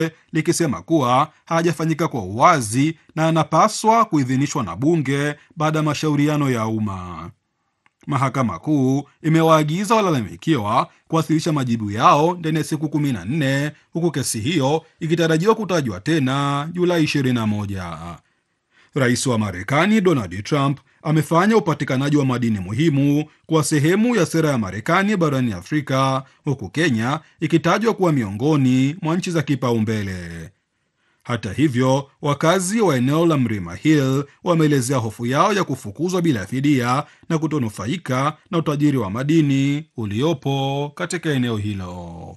likisema kuwa hajafanyika kwa uwazi na anapaswa kuidhinishwa na bunge baada ya mashauriano ya umma. Mahakama Kuu imewaagiza walalamikiwa kuwasilisha majibu yao ndani ya siku 14 huku kesi hiyo ikitarajiwa kutajwa tena Julai 21. Rais wa Marekani Donald Trump amefanya upatikanaji wa madini muhimu kuwa sehemu ya sera ya Marekani barani Afrika, huku Kenya ikitajwa kuwa miongoni mwa nchi za kipaumbele. Hata hivyo, wakazi wa eneo la Mlima Hill wameelezea hofu yao ya kufukuzwa bila fidia na kutonufaika na utajiri wa madini uliopo katika eneo hilo.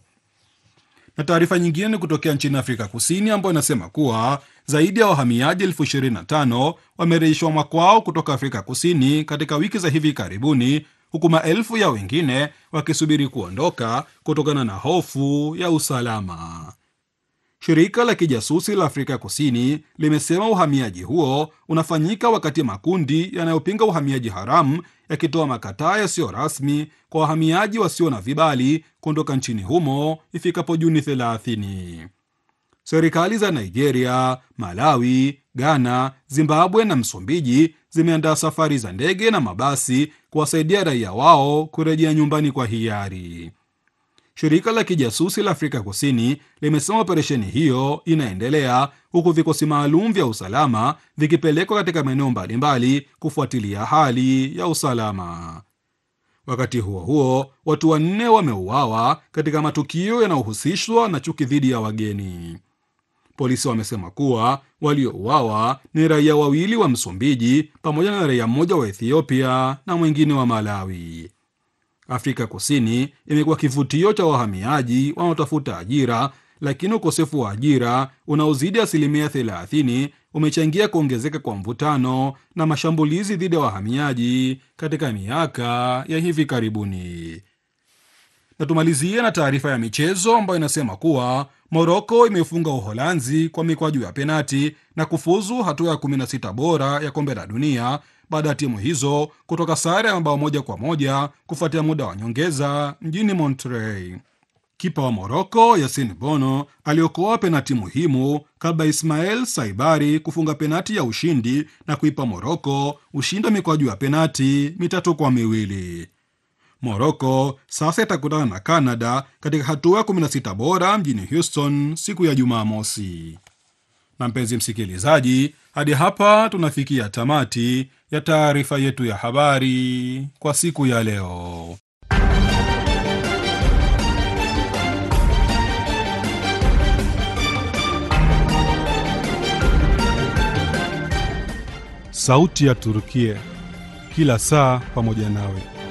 Na taarifa nyingine ni kutokea nchini Afrika Kusini ambayo inasema kuwa zaidi ya wahamiaji elfu ishirini na tano wamerejeshwa makwao kutoka Afrika Kusini katika wiki za hivi karibuni, huku maelfu ya wengine wakisubiri kuondoka kutokana na hofu ya usalama. Shirika la kijasusi la Afrika Kusini limesema uhamiaji huo unafanyika wakati makundi yanayopinga uhamiaji haramu yakitoa makataa yasiyo rasmi kwa wahamiaji wasio na vibali kuondoka nchini humo ifikapo Juni 30. Serikali za Nigeria, Malawi, Ghana, Zimbabwe na Msumbiji zimeandaa safari za ndege na mabasi kuwasaidia raia wao kurejea nyumbani kwa hiari. Shirika la kijasusi la Afrika Kusini limesema operesheni hiyo inaendelea huku vikosi maalum vya usalama vikipelekwa katika maeneo mbalimbali kufuatilia hali ya usalama. Wakati huo huo, watu wanne wameuawa katika matukio yanayohusishwa na chuki dhidi ya wageni. Polisi wamesema kuwa waliouawa ni raia wawili wa Msumbiji pamoja na raia mmoja wa Ethiopia na mwingine wa Malawi. Afrika Kusini imekuwa kivutio cha wahamiaji wanaotafuta ajira, lakini ukosefu wa ajira unaozidi asilimia 30 umechangia kuongezeka kwa mvutano na mashambulizi dhidi ya wahamiaji katika miaka ya hivi karibuni. Na tumalizie na taarifa ya michezo ambayo inasema kuwa Moroko imefunga Uholanzi kwa mikwaju ya penati na kufuzu hatua ya 16 bora ya kombe la dunia baada ya timu hizo kutoka sare ya mabao moja kwa moja kufuatia muda wa nyongeza mjini Monterrey. Kipa wa Moroko Yasin Bono aliokoa penati muhimu kabla Ismael Saibari kufunga penati ya ushindi na kuipa Moroko ushindi wa mikwaju ya penati mitatu kwa miwili. Moroko sasa itakutana na Canada katika hatua ya 16 bora mjini Houston siku ya Jumamosi. Na mpenzi msikilizaji, hadi hapa tunafikia tamati ya taarifa yetu ya habari kwa siku ya leo. Sauti ya Turukia, kila saa pamoja nawe.